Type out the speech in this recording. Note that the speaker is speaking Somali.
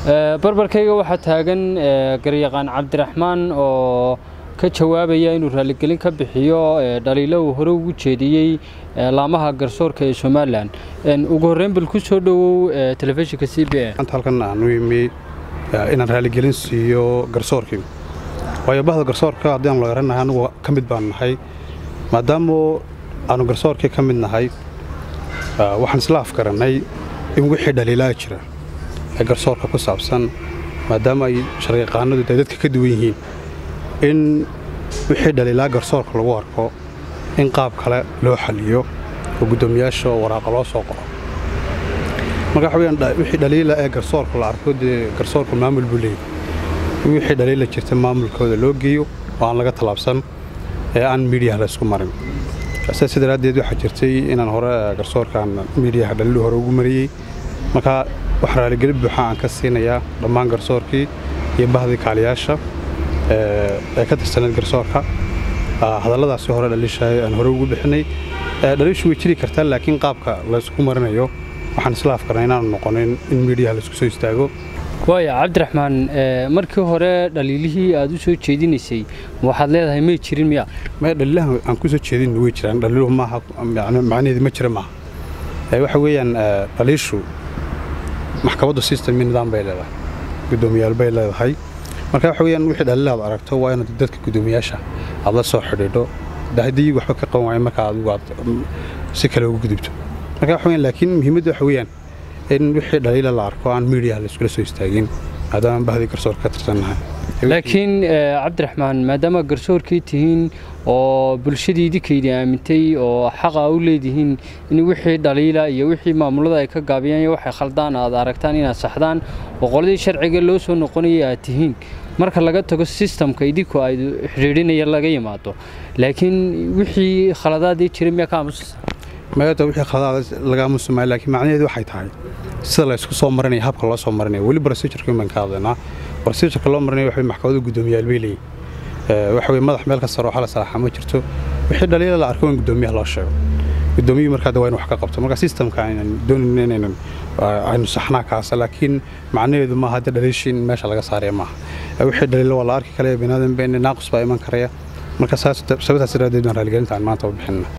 barbarkayga waxaa taagan garyaqaan cabdiraxmaan oo ka jawaabaya inuu raaligelin ka bixiyo dhaliilo uu hore ugu jeediyey laamaha garsoorka ee somalilan ugu horreyn bal ku soo dhowow telefishinka c b anta halkan aanu imi inaan raaligelin siiyo garsoorkii waayo bahda garsoorka haddii aan loogaranahay anugu ka mid baan nahay maadaama aanu garsoorkii ka mid nahay waxaan isla afgarannay in wixii dhaliilaa jira ee garsoorka ku saabsan maadaama ay sharciyaqaanadu ay dadka ka duwan yihiin in wixii dhaliilaa garsoorka lagu arko in qaab kale loo xaliyo oo guddoomiyaasha waraaqa loo soo qoro marka waxa weyaan wixii dhaliila ee garsoorka la arko dee garsoorka maamul buu leeyahy in wixii dhaliila jirta maamulkooda loo geeyo oo aan laga tallaabsan ee aan miidiyaha la isku marin sidaas daraaddeed waxaa jirtay inaan hore garsoorkaan miidiyaha dhaliilu hore ugu mariyey marka wax raaligelin buuxa aan ka siinayaa dhammaan garsoorkii iyo bahdii kaaliyaasha ee ka tirsaneed garsoorka hadalladaasi hore dhaliishahay aan hore ugu bixinay dhaliishu way jiri kartaa laakiin qaabka laysku marinayo waxaan isla afkarnay inaanu noqonin in miidiyaha laysku soo istaago waaya cabdiraxmaan markii hore dhaliilihii aad u soo jeedinaysay waxaad leedahay may jirin miya maya dhaliilaha aan ku soo jeedin way jiraan dhaliiluhu maaha macnaheedu ma jira maaha waxa weeyaan dhaliishu maxkamaddu system iyo nidaam bay leedahay guddoomiyaal bay leedahay marka waxa weyaan wixii dhaliilaad aragto waa inaad dadka guddoomiyaasha aad la soo xidhiidho haddii waxba ka qaban waayo marka adigu aad si kale ugu gudubto marka waxa weyaan laakiin muhiimadda waxa weeyaan in wixii dhaliila la arko aan miidiyaha la iskula soo istaagin maadaama bahdii garsoorka ka tirsannahay laakiin cabdiraxmaan maadaama garsoorkii tihiin oo bulshadii idinkaydii aamintay oo xaqa u leedihiin in wixii dhaliila iyo wixii maamulada ay ka gaabiyaan iyo waxay khaldaan aad aragtaan inaad saxdaan oo qoladii sharciga loo soo noqonayay aad tihiin marka laga tago sistamka idinku ay xidhiidhinaya laga yimaado laakiin wixii khaladaadii jiray miyaa ka aamusa mayada wixii khaladaad laga aamusamaayo laakiin macnaheedu waxay tahay sida la isku soo marinaya habka loo soo marinaya weli procedureka baan ka hadlaynaa procedureka loo marinaya waxa maxkamadda guddoomiyaal bay leeyihin waxa weye madax meel kasta rooxa la salaaxa ma jirto wixii dhaliila la arko in guddoomiyaha loo sheego guddoomiyuhu markaa de waa in wax ka qabto marka systemka aynan doonin inaynan aynu saxnaa kaasa laakiin macnaheedu maaha hadda dhaliishii in meesha laga saaraya maaha wixii dhaliila waa la arki kalaya binaadam naaqus baa iman karaya marka sababtaas daraaddeed baan raaligelinta aan maanta u bixinna